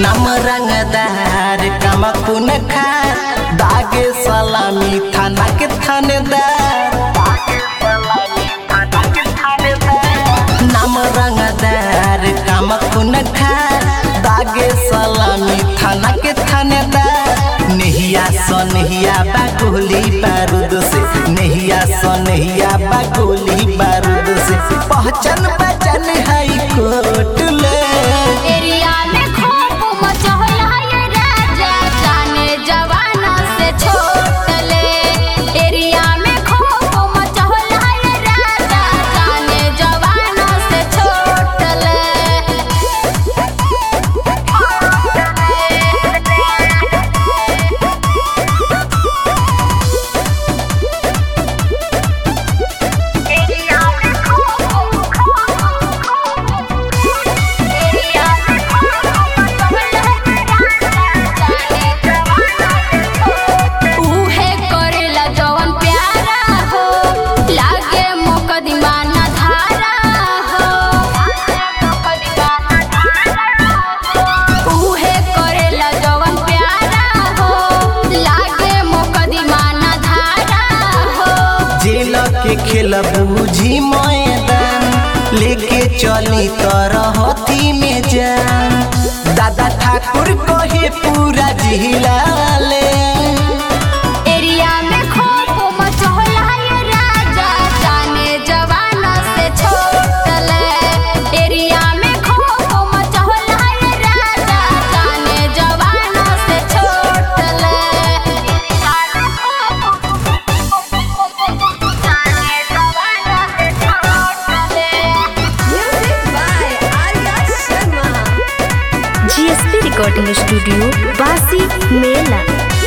नाम रंगदार कमकुन खार दागे सलामी थाना के थानेदार नाम रंगदार कमकुन खार दागे सलामी थाना के थानेदार नहिया स नहिया बा गोली बारूद से नहिया स नहिया बा गोली बारूद से पहचान पहचान हाई कोर्ट ले एरिया में खौफ मचहला ये राजा जाने जवाना से छोट ले एरिया में खौफ मचहला ये राजा जाने जवाना से छोट उहे करेला जवन प्यारा हो लागे मुकदमा ना धारा हो उहे करेला जवन प्यारा हो लागे मुकदमा ना धारा हो जेल के खेल बूझी मैदान लेके चली तरहती में जान दादा ठाकुर कहे पूरा जिला ले एरिया में खौफ मचहला ये राजा जाने जवाना से छोटले एरिया में खौफ मचहला ये राजा जाने जवाना से छोटले जाने जवाना से छोटले Music by Arya Sharma. GSP recording studio बासी मेला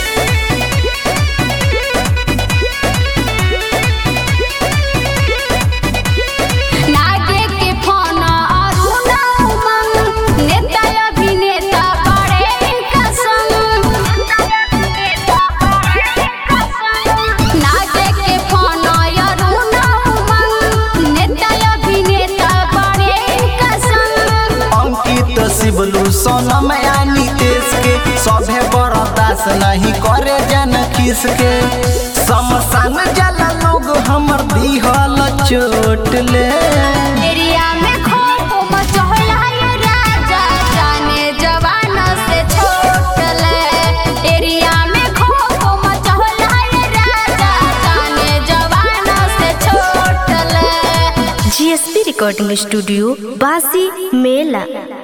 नागे के फोन अरुण उमंग नेता अभिनेता बड़े इनका संग नागे के फोन अरुण उमंग नेता अभिनेता बड़े इनका संग अंकित शिवलू सोनम या नीतीश के सभे बर्दाश्त नहीं करे जन किसके शमशान जला लोग हमर दिहल चोट ले एरिया में खौफ मचहला ये राजा जाने जवाना से छोटले एरिया में खौफ मचहला ये राजा जाने जवाना से छोटले जीएसपी रिकॉर्डिंग स्टूडियो बासी मेला